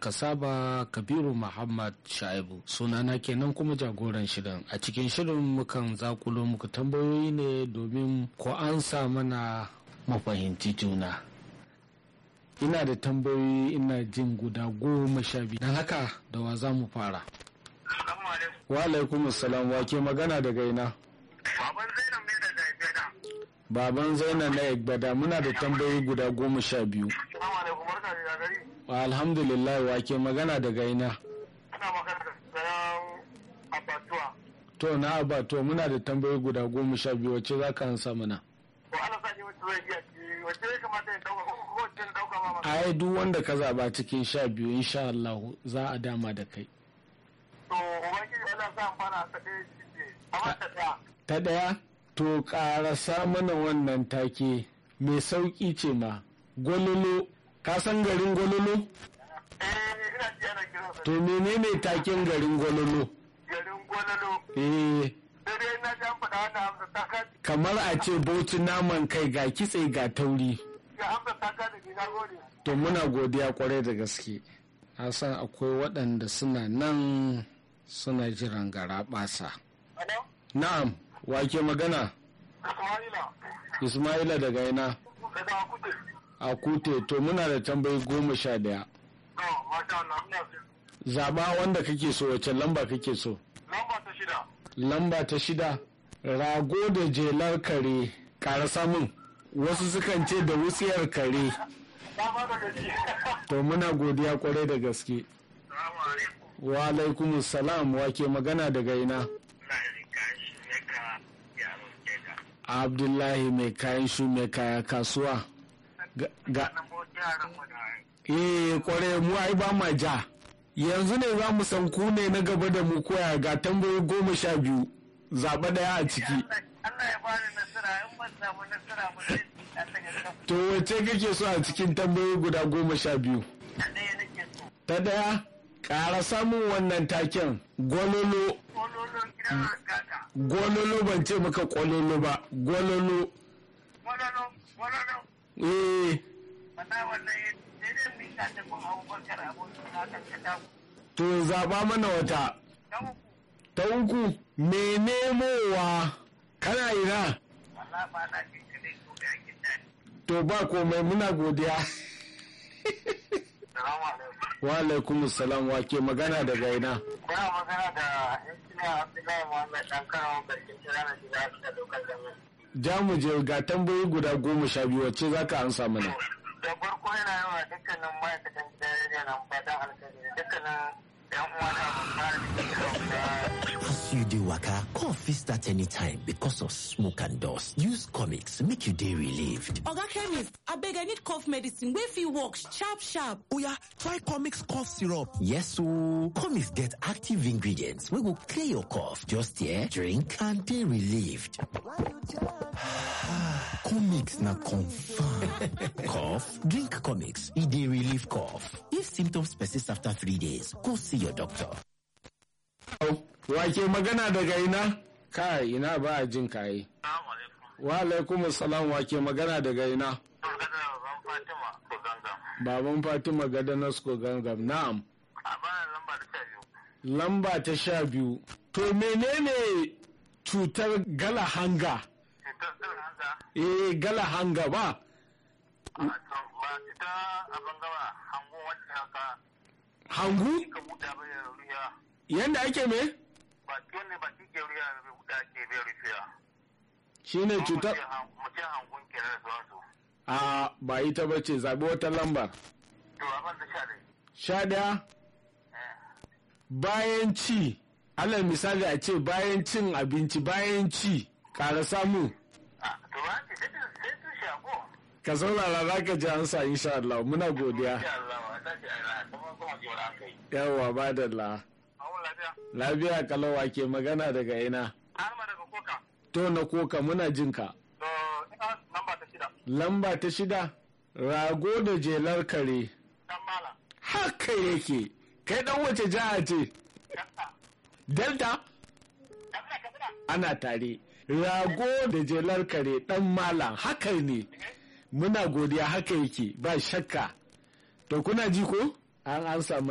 saba kabiru muhammad shaibu sunana kenan kuma jagoran shirin a cikin shirin mukan zakulo muku tambayoyi ne domin ko an sa mana mafahimci juna ina da tambayoyi ina jin guda goma sha biyu don haka da wa za mu fara wa alaikum salam wa ke magana daga ina Baban Zainab ne daga Gada. baban zainab na egbada muna da tambayoyi guda goma sha biyu Assalamu alaikum barka da gari. alhamdulillah wa ke magana daga ina Ina magana da sayan abatuwa. to na abato muna da tambayoyi guda goma sha biyu wacce za ka ansa mana To ana sa ni wacce zai iya ci wacce ya kamata ya dauka ko kuma wacce ya dauka ma mana. ai duk wanda ka zaba cikin sha biyu insha Allah za a dama da kai To ubangiji Allah sa amfana ta ɗaya shi ce. Amma ta ɗaya. ta ɗaya to ƙarasa mana wannan take mai sauƙi ce ma gwalolo ka san garin gwalolo Eh ina ji ana kiran sa to menene taken garin gwalolo garin Gwalalo. eh Sai dai na ji an faɗa wannan hamsa ta ka kamar a ce bauchi naman kai ga kitse ga tauri ga hamsa ta ka da ke na gode. to muna godiya kwarai da gaske na san akwai waɗanda suna nan suna jiran gara ɓasa Ano? na'am wake magana Ismaila. ismaila daga ina Daga Akute. a kute to muna da tambayi goma sha daya To masha Allah ina so. zaba wanda kake so wacce lamba kake so Lamba ta shida. lamba ta shida rago da jelar kare ƙara samun wasu sukan ce da wutsiyar kare Na ba da gaji. to muna godiya kwarai da gaske Salamu alaikum. wa alaikum salam wake magana daga ina Ina yin kashi ne ka yaro ke da. abdullahi mai kayan shu mai kaya kasuwa ga, ga Nan bo yaran mu da eh kwarai mu ai ba ma ja yanzu ne za mu san ku ne na gaba da mu koya ga tambayoyi goma sha biyu zaɓa ɗaya a ciki Allah ya bani nasara in ban samu nasara ba zai Allah ya san to wacce kake so a cikin tambayoyi guda goma sha biyu da ɗaya nake so. ta ɗaya ƙara samun wannan taken gwalolo Kololon gidan kaka. gwalolo ban ce maka kwalolo ba gwalolo Kololo, kololo. eh Wanda wannan ya sai dai min ka ta kun abubakar abokin na kan ka dawo. to zaɓa mana wata Ta uku. ta uku me nemowa kana ina Wala ba na jin kaɗai ko da yakin daɗi. to ba komai muna godiya Salamu alaikum. wa alaikum salam wa ke magana daga ina Kuna magana da injiniya Abdullahi Muhammad ɗan karawa garkin kira na shiga da dokar jami'a. ja mu je ga tambayoyi guda goma sha biyu wacce za ka ansa mana da farko yana yawa dukkanin ma'aikatan gidan rediyo na fatan alkhairi da dukkanin yan uwa da abokan da As you dey waka, cough fit start anytime because of smoke and dust. Use comics make you dey relieved. Oga chemist, abeg I need cough medicine wey fit work sharp sharp. Oya, try comics cough syrup. Yes ooo, comics get active ingredients wey go clear your cough. Just here, drink and dey relieved. comics na confirm. cough? Drink comics, e dey relieve cough. If symptoms persist after three days, go see your doctor. wa ke magana daga ina kai ina ba a jin kayi wa alaikum salam wa ke magana daga ina Fatima ko gangan. baban fatima gadanas ko gangam na'am A bayan lamba da sha biyu. lamba ta sha biyu to menene cutar gala hanga Cutar zira hanga. eh gala hanga ba Ba ita a bangawa hango wacce haka hangu ka buɗa bai ruya. yanda ake me Ba ki wanda ba ki ke ruya bai buɗa ke bai rufiya. shine cutar Mu ce hangun ke da sauransu. a ba ita ba ce zaɓi wata lambar To a ban da sha dai. sha ɗaya bayan ci alal misali a ce bayan cin abinci bayan ci ƙara samu Ah, To ba ki sai sai su shago. ka saurara za ka ji ansa insha Allah muna godiya Insha Allah wa ta ce ai kuma kuma ji wani aka yi. yawa ba da la Awon lafiya. lafiya kalawa ke magana daga ina Ahmad daga Koka. to na koka muna jin ka To ina lamba ta shida. lamba ta shida rago da jelar kare Dan Malam. haka yake kai dan wace jiha ce Yasta. delta Yasta ka suna. ana tare rago da jelar kare dan malam haka ne muna godiya haka yake ba shakka to kuna ji ko an an samu